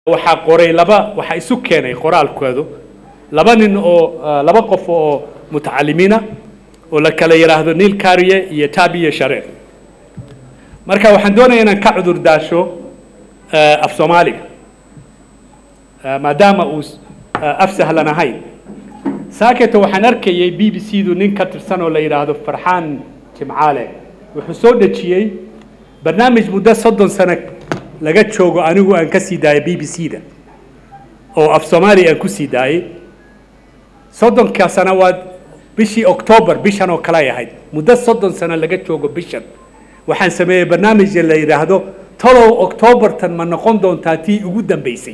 waxaa qoray laba waxaa isu keenay qoraalkoodu laba nin oo ah, laba qof oo mutacalimiina oo la kala yidhaahdo niil kariye iyo taabiye shareer marka waxaan doonaya inaan ka cudur daasho ah, af soomaaliga Ah, maadaama uu s- ah, af sahlan ahayn saaketo waxaan arkayay b b c du nin ka tirsan oo la yidhaahdo farxaan jimcaale wuxuu soo dhejiyey barnaamij muddo soddon sano laga joogo anigu aan ka sii daayay b b c da oo af soomaali aan ku sii daayey soddonka sano waa bishii octoobar bishan oo kale ay ahayd muddo soddon sano laga joogo bishan waxaan sameeyey barnaamij la yidhaahdo talow octoobartan ma noqon doontaa tii ugu dambeysay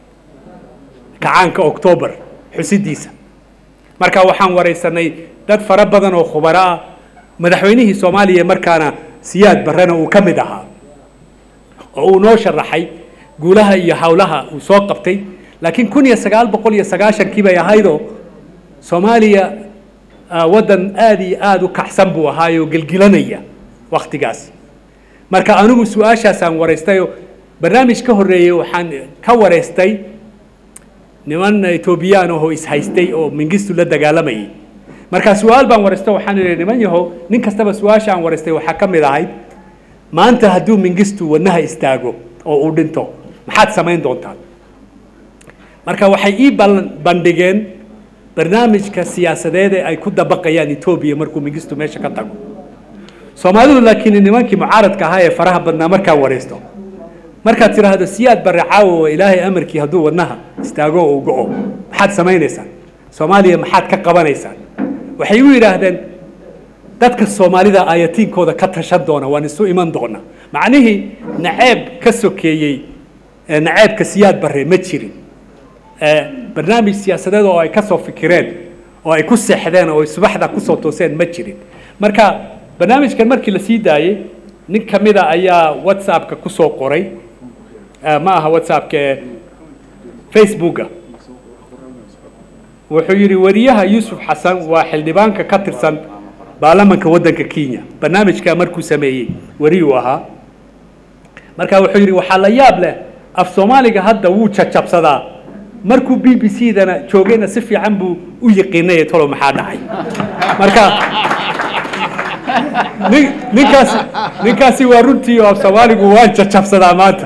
kacaanka octoobar xusidiisa marka waxaan waraysanay dad fara badan oo khubaro ah madaxweynihii soomaaliya markaana siyaad barrena uu ka mid ahaa oo uu noo sharaxay guulaha iyo hawlaha uu soo qabtay laakiin kun iyo sagaal boqol iyo sagaashankii bay ahaydoo soomaaliya ah, waddan aad iyo aada u kacsan buu ahaayoo gelgilanaya wakhtigaas marka anigu su-aashaasaan waraystayoo barnaamij ka horreeyey waxaan ka waraystay niman etoobiyaan ahoo ishaystay oo mingistu la dagaalamayay marka su-aal baan waraysto waxaan idhi niman yahow nin kastaba su-aasha aan waraystay waxaa ka mid ahayd maanta hadduu mingistu wadnaha istaago oo uu dhinto maxaad samayn doontaan marka waxay ii ballan- bandhigeen barnaamijka siyaasadeed ee ay ku dabaqayaan etoobiya markuu mingistu meesha ka tago soomaalidu laakiin nimankii mucaaradka ahaa ee faraha badnaa markaa waraysto markaad tidhaahdo siyaad barre caawo waa ilaahay amarkii hadduu wadnaha istaago oo uu go'o maxaad samaynaysaan soomaaliya maxaad ka qabanaysaan waxay u yidhaahdeen dadka soomaalida ayatiinkooda ka tashan doona waan isu iman doona macnihii naceeb ka sokeeyey ee naceebka siyaad barre ma jirin ee barnaamij siyaasadeed oo ay ka soo fikireen oo ay ku seexdeen oo ay subaxda kusoo tooseen ma jirin marka barnaamijkan markii la sii daayey nin ka mida ayaa whatsappka kusoo qoray eh, ma aha whatsappka ee facebooka wuxuu yidhi wariyaha yuusuf xasan waa xildhibaanka ka tirsan baarlamanka waddanka kenya barnaamijka markuu sameeyey wariyuu ahaa marka wuxuu yidhi waxaa la yaab leh af soomaaliga hadda wuu jajabsadaa markuu b b c dana joogayna si fiican buu u yiqiinay tolo maxaa dhacay marka nin- ninkaasi ninkaasi waa runtii oo af soomaaligu waan jajabsadaa maanta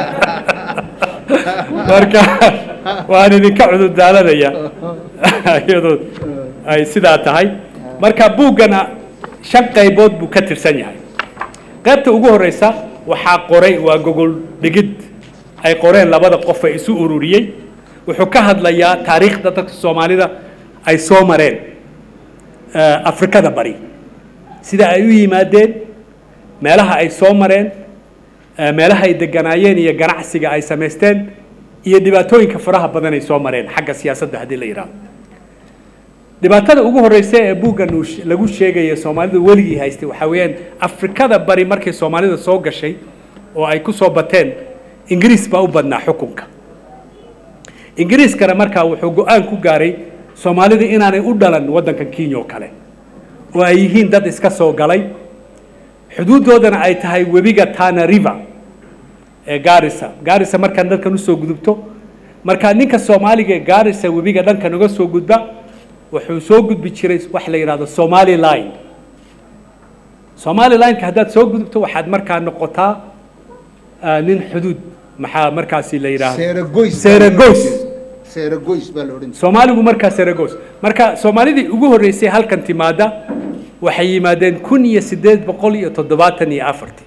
marka waan idinka cudurdaalanaya iyadoo ay sidaa tahay marka buuggana shan qaybood buu ka tirsan yahay qaybta ugu horeysa waxaa qoray waa gogol dhigid ay qoreen labada qof ee isu ururiyey wuxuu ka hadlayaa taariikhda dadka soomaalida ay soo mareen eh, afrikada bari sida ay u yimaadeen meelaha ay soo mareen eh, meelaha ay deganaayeen iyo ganacsiga ay samaysteen iyo dhibaatooyinka faraha badan ay soo mareen xagga siyaasadda haddii la yidhaahdo dhibaatada ugu horeysa ee buuggan uu sh- lagu sheegaya soomaalidu weligii haystay waxaa weeyaan afrikada bari markay soomaalida soo gashay oo ay ku soo bateen ingiriis baa u badnaa xukunka ingiriiskana markaa wuxuu go-aan ku gaaray soomaalida inaanay u dhalan waddankan kenya oo kale oo ay yihiin dad iska soo galay xuduuddoodana ay tahay webiga tana river ee gaarisa gaarisa markaan dhankan usoo gudubto marka ninka soomaaliga ee gaarisa webiga dhankan uga soo gudba wuxuu soo gudbi jiray wax la yidhahdo somali line somali lineka haddaad soo gudubto waxaad markaa noqotaa ah, nin xuduud maxaa markaasi la yidhaahdo Seeragoys. seeragoys seeragoys baa la odhan jiray soomaaligu markaa seeragoys marka soomaalidii ugu horreysay halkan timaada waxay yimaadeen kun iyo siddeed boqol iyo toddobaatan iyo afartii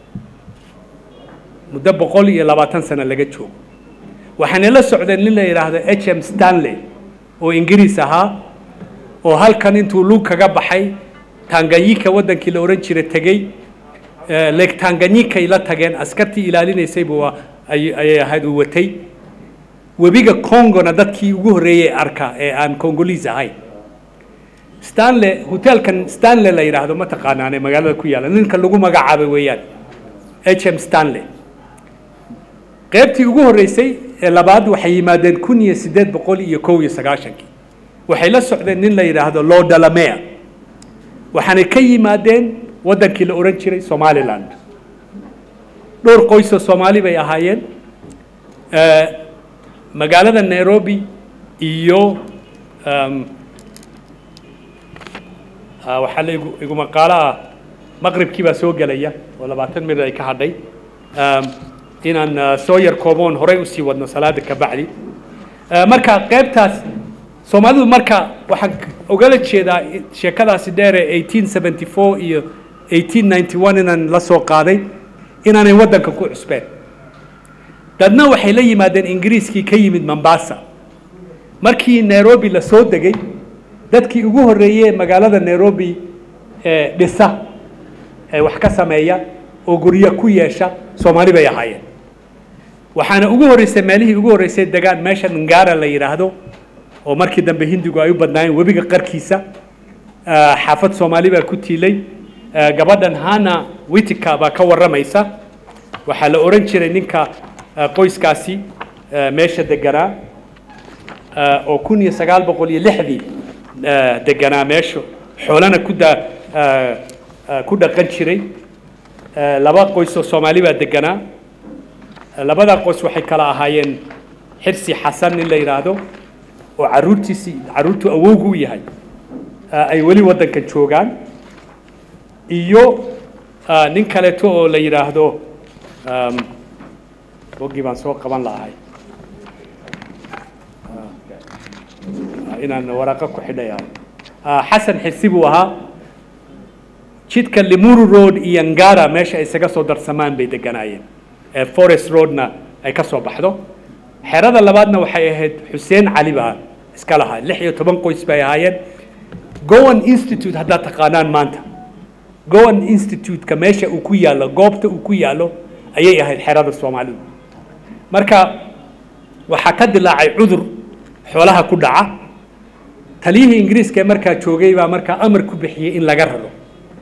muddo boqol iyo labaatan sano laga joogo waxaana la socdeen nin la yidhaahdo h m stanley oo ingiriis ahaa oo halkan intuu lug kaga baxay tanganyika waddankii la odhan jiray tegey eh, lake tanganyikay la tageen askartii ilaalinaysay buu a- ay- ayay ahayd uu watay webiga congona dadkii ugu horreeyey arka ee aan congolese ahayn stanley hotelkan stanley la yidhaahdo ma taqaanaane magaalada ku yaalla ninka lagu magacaabay weeyaan h m stanley qaybtii ugu horreysay ee labaad waxay yimaadeen kun iyo siddeed boqol iyo kow iyo sagaashankii waxay la socdeen nin la yidhaahdo lodalamea waxaanay ka yimaadeen waddankii la odhan jiray somaliland dhowr qoysoo soomaali bay ahaayeen Eh, magaalada nairobi iyo um, ah, waxaa la igu igu maqaalo ah maqribkii baa soo gelaya oo labaatan minut ay ka hadhay um, inaan ah, soo yar kooboon horey usii wadno salaada ka bacdi Ah, marka qaybtaas soomaalidu marka waxaan k- ogala jeedaa i- sheekadaasi dheer ee 1874 iyo 1891 inaan la soo qaaday inaanay waddanka ku cusbeen dadna waxay la yimaadeen ingiriiskii ka yimid mombasa markii nairobi la soo degay dadkii ugu horreeyey ee magaalada nairobi ee dhisa ee wax ka sameeya oo guryo ku yeesha soomaali bay ahaayeen waxaana ugu horreysay meelihii ugu horreysay degaan meesha ngara la yidhaahdo oo markii dambe hindigu ay u badnaayeen webiga qarkiisa Ah, xaafad soomaali baa ku tiilay Ah, gabadhan hana witika baa ka warramaysa waxaa la oran jiray ninka ah, qoyskaasi ah, meesha deganaa ah, oo kun iyo sagaal boqol iyo lixdii ah, deganaa meesha xoolana ku da ah, ah, ku dhaqan jiray Ah, laba qoys oo soomaali baa deganaa Ah, labada qoys waxay kala ahaayeen xirsi xasan nin la yidhaahdo oo caruurtiisii caruurtu awowgu u yahay ah, ay weli waddanka joogaan iyo ah, nin kaleeto oo la yidhaahdo um, boggii baan soo qaban lahay Ah, inaan waraaqo ku xidhaya Ah, xasan xirsi buu ahaa jidka limuru road iyo ngara meesha ay isaga soo darsamaan bay deganaayeen ee forest roadna ay ka soo baxdo xerada labaadna waxay ahayd xuseen cali baa iska lahaa lix iyo toban qoys bay ahaayeen gowan institute haddaad taqaanaan maanta gowan institute-ka meesha uu ku yaallo goobta uu ku yaallo ayay ahayd xerada soomaalidu marka waxaa ka dilaacay cudur xoolaha ku dhaca taliyihii ingiriiska ee markaa joogay baa markaa amar ku bixiyey in laga raro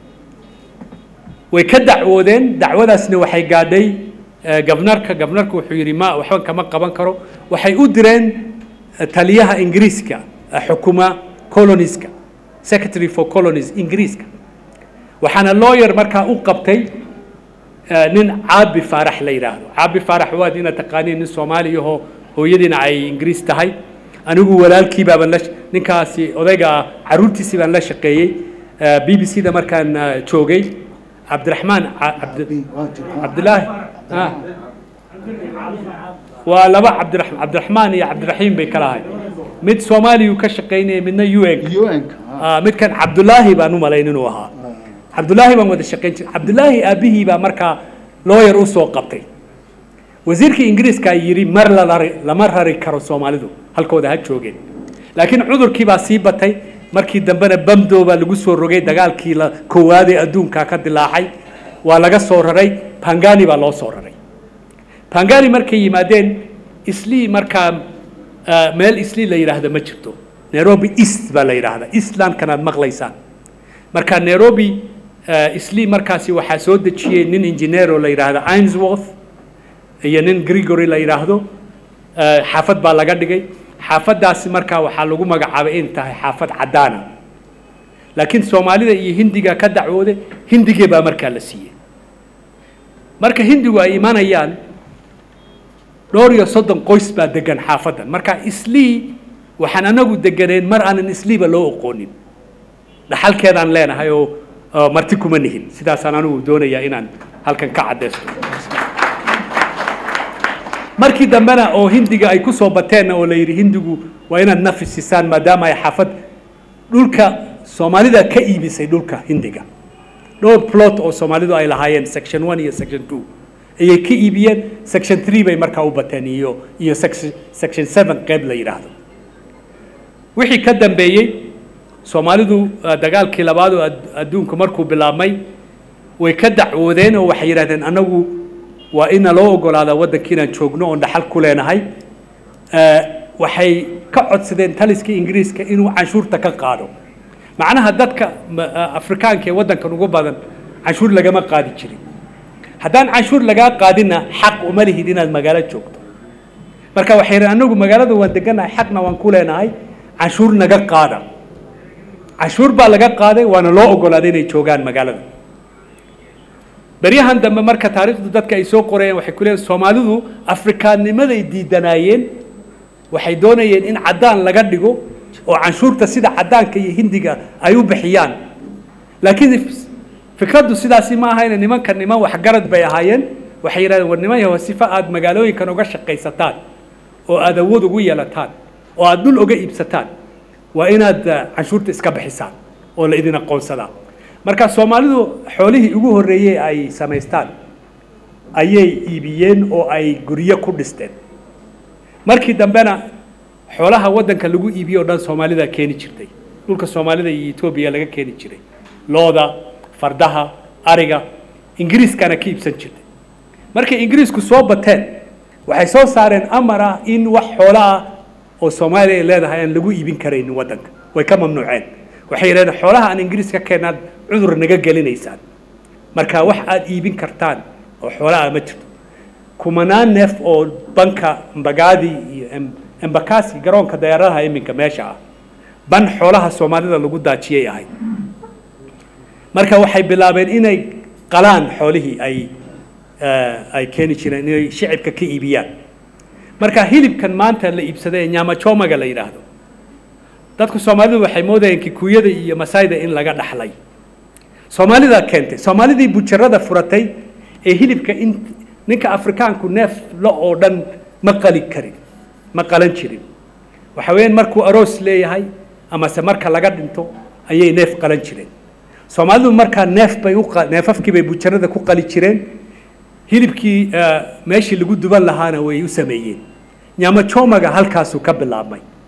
way ka dacwoodeen dacwadaasna waxay gaadhay eh, gabnarka gabnarka wuxuu yidhi ma waxba kama qaban karo waxay u direen eh, taliyaha ingiriiska eh, xukuma coloniska secretary for colonies ingiriiska waxaana lawyer markaa u qabtay eh, nin caabi faarax la yidhaahdo caabi faarax waad inaad taqaaniin nin soomaali ahoo hooyadiina ay ingiriis tahay anigu walaalkii baaban la ninkaasi odayga ah caruurtiisii baan la shaqeeyey eh, b b c da markaan eh, joogay cabdiraxmaan ca- cabdi- cabdilaahi ah. waa laba cabdirax- cabdiraxmaan iyo cabdiraxiim bay kala ahay mid soomaaliyuu ka shaqaynaya midna u n un-ka Ah, midkan cabdulaahi baan u malayn inuu ahaa cabdulaahi baan wada shaqayn jiray cabdulaahi aabihii baa markaa lawyer u soo qabtay wasiirkii ingiriiska yidhi mar la rari lama rari karo soomaalidu halkooda ha joogeen laakiin cudurkii baa sii batay markii dambena bamdo baa lagu soo rogay dagaalkii la koowaad ee adduunka ka dilaacay waa laga soo raray pangani baa loo soo raray pangani markay yimaadeen islii markaa ah, meel islii la yidhaahdo ma jirto nairobi east baa la yidhaahdaa eastlandkan aad maqlaysaan marka nairobi ah, islii markaasi waxaa soo dejiyey nin engineer oo la yidhaahdo ainsworth iyo nin gregory la yidhaahdo ah, xaafad baa laga dhigay xaafaddaasi markaa waxaa lagu magacaabay in tahay xaafad caddaana laakiin soomaalida iyo hindiga ka dacwooday hindigee baa markaa la siiyey marka hindigu ay imanayaan dhowr iyo soddon qoys baa degan xaafaddan marka islii waxaan anagu deganeen mar aanan isliiba loo oqoonin dhaxalkeedaan leenahay oo oo marti kuma nihin sidaasaan anigu doonayaa inaan halkan ka caddaysto markii dambena oo hindiga ay ku soo bateenna oo la yidhi hindigu waa inaad nafi siisaan maadaama ay xaafad dhulka soomaalida ka iibisay dhulka hindiga dhowr plot oo soomaalidu ay lahaayeen section one iyo section two ayay ka iibiyeen section three bay markaa u bateen iyo iyo section section seven qeyb la yidhaahdo wixii ka dambeeyey soomaalidu ah, dagaalkii labaad oo ad- adduunku markuu bilaabmay way ka dacwoodeen oo waxay yidhahdeen annagu waa ina loo ogolaadaa waddankii inaan joogno oon dhaxal ku leenahay Eh, waxay ka codsadeen taliskii ingiriiska inuu canshuurta ka qaado macnaha dadka ma- ah, afrikaanka ee waddankan ugu badan canshuur lagama qaadi jirin haddaan canshuur lagaa qaadina xaq uma lihid inaad magaalo joogto marka waxay yidhahdeen anagu magaalada waan deganahay xaqna waan ku leenahay canshuur naga qaada canshuur baa laga qaaday waana loo ogolaaday inay joogaan magaalada beryahan dambe marka taariikhdu dadka ay soo qorayeen waxay ku leeyihin soomaalidu afrikaannimaday diidanaayeen waxay doonayeen in caddaan laga dhigo oo canshuurta sida caddaanka iyo hindiga ay u bixiyaan laakiin fikraddu sidaasi ma ahayne nimanka niman waxgarad bay ahaayeen waxay yidhahdeen war niman yahow sifa aad magaalooyinkan uga shaqaysataan oo aad awood ugu yeelataan oo aad dhul uga iibsataan waa inaad eh, canshuurta iska bixisaan oo la idin aqoonsadaa marka soomaalidu xoolihii ugu horreeyey ay samaystaan ayay iibiyeen oo ay guryo ku dhisteen markii dambena xoolaha waddanka lagu iibiyo o dhan soomaalida keeni jirtay dhulka soomaalida iyo etoobiya laga keeni jiray looda fardaha ariga ingiriiskana ka iibsan jirtay markay ingiriisku soo bateen waxay soo saareen amar ah in wax xoolo ah oo soomaaliya ay leedahay aan lagu iibin karaynin waddanka way ka mamnuuceen waxay yidhahdeen xoolaha aan ingiriis ka keenaad cudur naga gelinaysaan marka wax aad iibin kartaan oo xoolaha ma jirto kumanaan neef oo banka mbagaadi iyo Em- embakasi garoonka diyaaradaha iminka meesha ah ban xoolaha soomaalida lagu daajiyay ahayd marka waxay bilaabeen inay qalaan xoolihii ay eh, ay keeni jireen inay shicibka ka iibiyaan marka hilibkan maanta la iibsaday ee nyama chomaga la yidhaahdo dadku soomaalidu waxay moodayeen kikuyada iyo masaayda in laga dhaxlay soomaalida keentay soomaalidii bujarada furatay ee hilibka in ninka afrikaanku neef lo oo dhan ma qali karin ma qalan jirin waxa weeyaan markuu aroos leeyahay amase marka laga dhinto ayay neef qalan jireen soomaalidu markaa neef bay u qa- neefafkii bay bujarada ku qali jireen hilibkii eh, meeshii lagu duban lahaana way u sameeyeen nyama chomaga halkaasuu ka bilaabmay